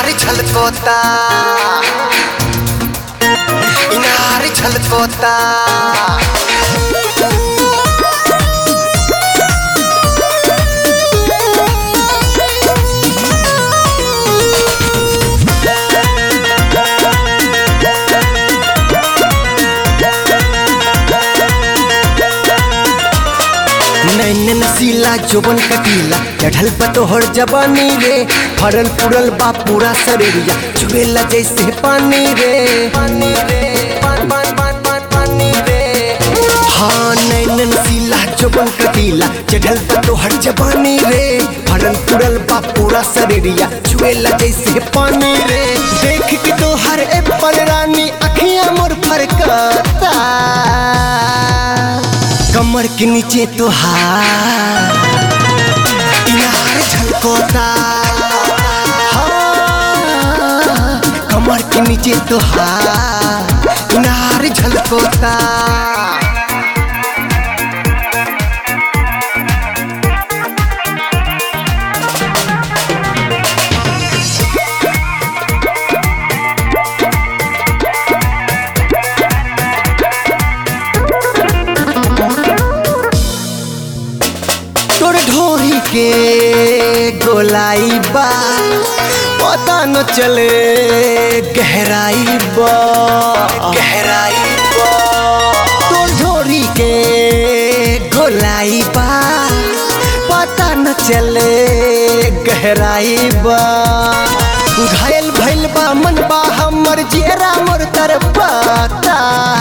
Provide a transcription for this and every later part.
इनार छलकोता इनार छलकोता नैन नसीला जोबन कटीला चढ़ल पतोहर जबानी रे फरल पुरल बा पूरा शरीरिया चुबेला जैसे पानी रे पानी रे पान पान पान पान पानी रे हाँ नैन नसीला जोबन कटीला चढ़ल पतोहर जबानी रे फरल पुरल बा पूरा शरीरिया चुबेला जैसे पानी रे देख के तो हर एप्पल रानी अखियां मोर फरकता कमर के नीचे तो हार इनार झलकोता हाँ, कमर के नीचे तो हार इनार झलकोता तोर ढोरी के गोलाई बा पता न चले गहराई बा गहराई बा तोर ढोरी के गोलाई बा पता न चले गहराई बा घायल भइल बा मन बा हमर जेरा मोर तरपता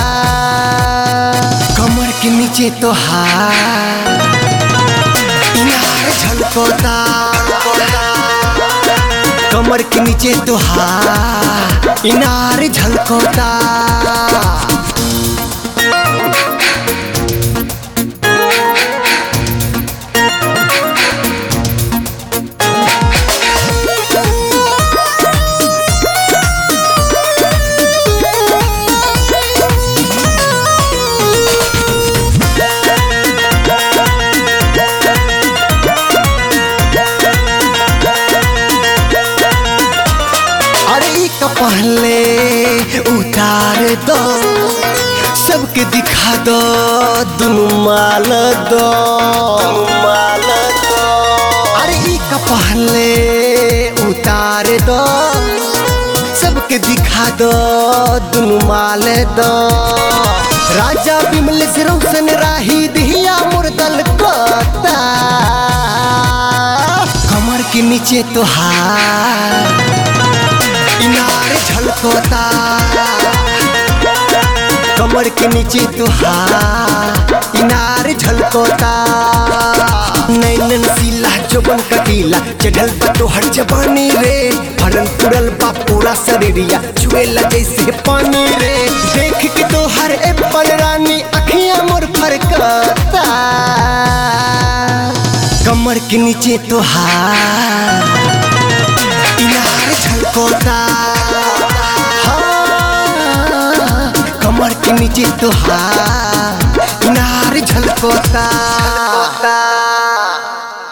कमर के नीचे तो हार इनार झलकोता कमर के नीचे तो हार इनार झलकोता अरे ई का पहले उतार दो सबके दिखा दो दुनु माल दो माल दो अरे ई का पहले उतार दो सबके दिखा दो दुनु माल दो राजा बिमल से रोशन राही दिया मुर्दल कोता कमर के नीचे तो हार इनार झलकोता कमर के नीचे तो हार इनार झलकोता नैनन सीला जोबन कटीला चढ़ल बतो हर जबानी रे फरल पुरल बा पूरा शरीरिया चुएला जैसे पानी रे देख के तो हर एप्पल रानी अखियां मोर फरकता कमर के नीचे तो हार इनार झलकोता हाँ, कमर के नीचे तो हार इनार झलकोता